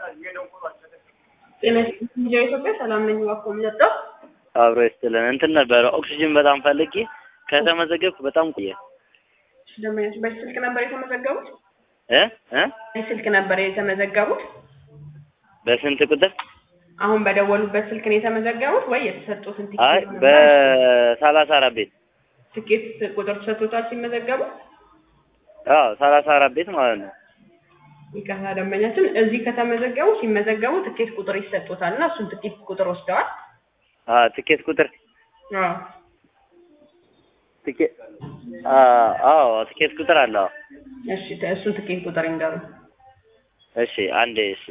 ጤና ይስጥልኝ ኢትዮጵያ ሰላም ነኝ። እባክዎ የሚጠጣው አብሮ ይስጥልን። እንትን ነበረ ኦክሲጅን በጣም ፈልጌ ከተመዘገብኩ በጣም ቆየ ደንበኞች በዚህ ስልክ ነበር የተመዘገቡት? እ እ በዚህ ስልክ ነበር የተመዘገቡት? በስንት ቁጥር? አሁን በደወሉበት ስልክ ነው የተመዘገቡት ወይ የተሰጡትን አይ ቲኬት በሰላሳ አራት ቤት ትኬት ቁጥር ተሰጥቶታል ሲመዘገቡ? አዎ ሰላሳ አራት ቤት ማለት ነው። ይቅርታ ደንበኛችን እዚህ ከተመዘገቡ ሲመዘገቡ ትኬት ቁጥር ይሰጡታል እና እሱን ትኬት ቁጥር ወስደዋል? አዎ ትኬት ቁጥር አዎ ትኬት አዎ ትኬት ቁጥር አለ። አዎ እሺ ተ- እሱን ትኬት ቁጥር ይንገሩ። እሺ አንዴ እሺ